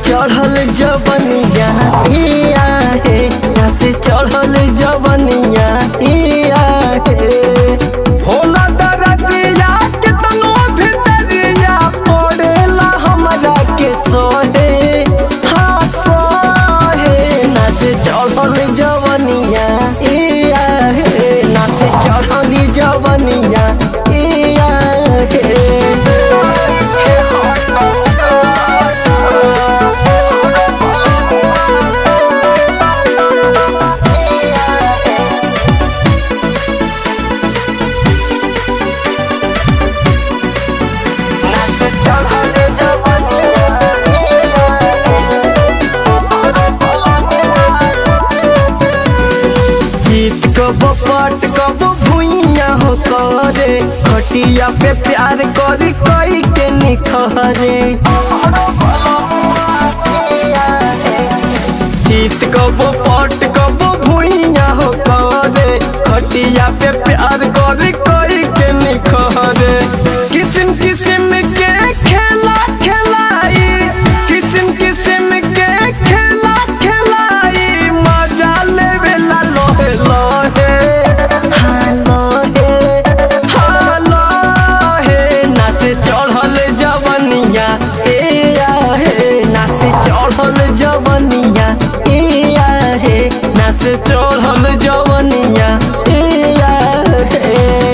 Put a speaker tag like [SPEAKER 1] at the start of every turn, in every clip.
[SPEAKER 1] चढ़ल जवनिया इया हे नस चढ़ल जवनिया इया हे होला दरदिया कितनो भितरिया पड़ेला हमरा के सोहे हाँ सोहे नस चढ़ल जवनिया इया हे नस चढ़ल जवनिया इया जीत कब पट कब भुइया हो करे खटिया पे प्यार करी कई के निखरे जीत कब पट कब भुइया हो करे खटिया पे प्यार करी कई के निखरे किस्म किस्म के खेला खेलाई किस्म किस्म के खेला खेलाई मजा लेवेला लोहे लोहे हाँ लोहे हाँ लोहे नाच चढ़ल जवनिया ए आहे नाच चढ़ल जवनिया ए आहे नाच चढ़ल जवनिया ए आहे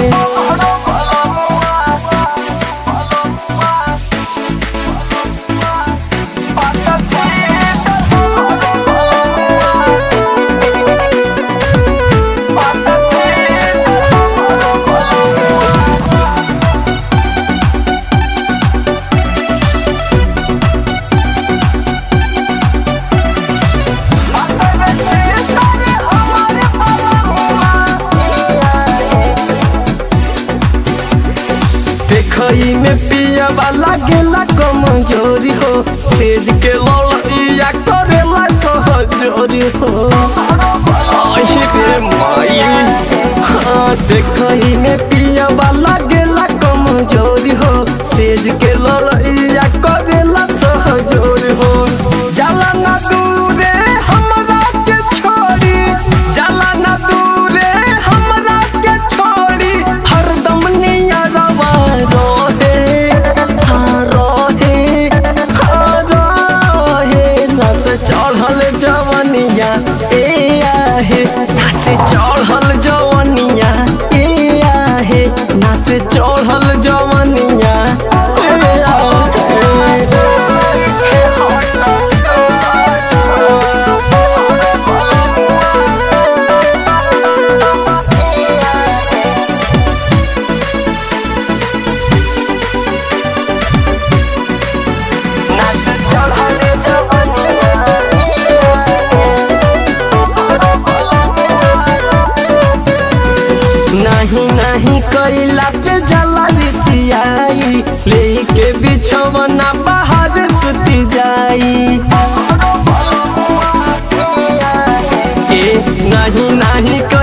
[SPEAKER 1] देखई में पिया वाला गेला कमजोरी हो सेज के लड़ैया करेला सहजोरी हो आई रे माई हाँ देखई में पिया वाला गेला कमजोरी हो सेज के लड़ैया करेला सहजोरी हो जाला ना दूरे हमरा के छोड़ी जाला ना दूरे हमरा के छोड़ी हरदम नियरवा रोहे हाँ रोहे हाँ रोहे नस चढ़ल जवनिया ए आहे नस चढ़ल जवनिया ए आहे नस चढ़ल जवनिया ए नहीं नहीं कैला पे जला रिसियाई लेके बिछवना बाहर सुती जाई ए नहीं नहीं